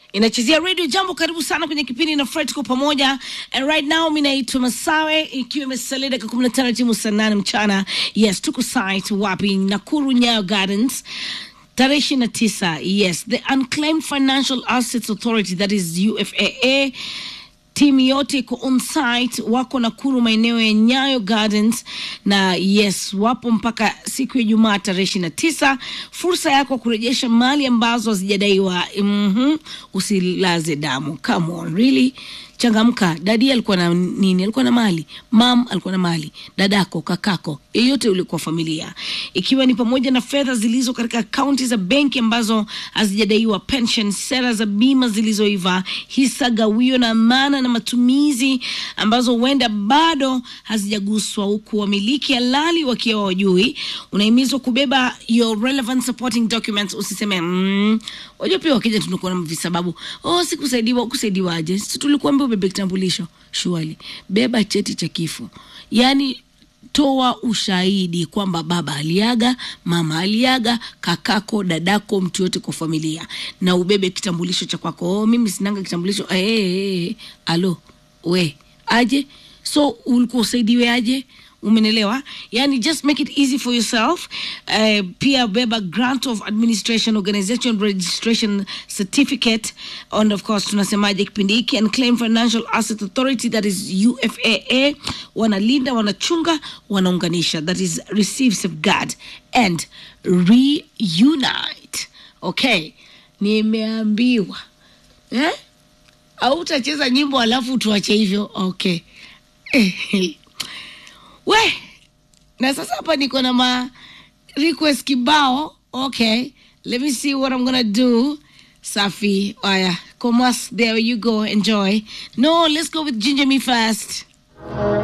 inachezea radio jambo karibu sana kwenye kipindi na fred kwa pamoja and right now mi naitwa masawe ikiwa imesalia dakika kumi na tano timu saa nane mchana yes tuko site wapi nakuru nyayo gardens tarehe ishirini na tisa yes the unclaimed financial assets authority that is ufaa timu yote iko on site wako nakuru maeneo ya nyayo gardens na yes wapo mpaka siku ya jumaa tarehe ishiri na tisa fursa yako kurejesha mali ambazo hazijadaiwa mm-hmm. usilaze damu come on really changamka dadi alikuwa na nini alikuwa na mali mam alikuwa na mali dadako kakako yeyote ulikuwa familia ikiwa ni pamoja na fedha zilizo katika akaunti za benki ambazo hazijadaiwa pension sera za bima zilizoiva hisa gawio na amana na matumizi ambazo huenda bado hazijaguswa huku wamiliki halali wakiwa wajui unahimizwa kubeba your relevant supporting documents usiseme mm, wajua pia wakija tunakuwa na visababu oh sikusaidiwa kusaidiwaje si tulikuambia ubebe kitambulisho shuali beba cheti cha kifo yaani toa ushahidi kwamba baba aliaga mama aliaga kakako dadako mtu yote kwa familia na ubebe kitambulisho cha kwako oh, mimi sinanga kitambulisho hey, hey, hey. alo we aje so ulikuwa usaidiwe aje umenelewa yani just make it easy for yourself uh, pia beba grant of administration organization registration certificate and of course tunasemaje kipindi hiki and claim financial asset authority that is ufaa wanalinda wanachunga wanaunganisha that is receive safeguard and reunite okay nimeambiwa eh? au utacheza nyimbo alafu tuache hivyo okay we na sasa hapa niko na ma request kibao okay let me see what i'm gonna do safi aya comas there you go enjoy no let's go with ginger me first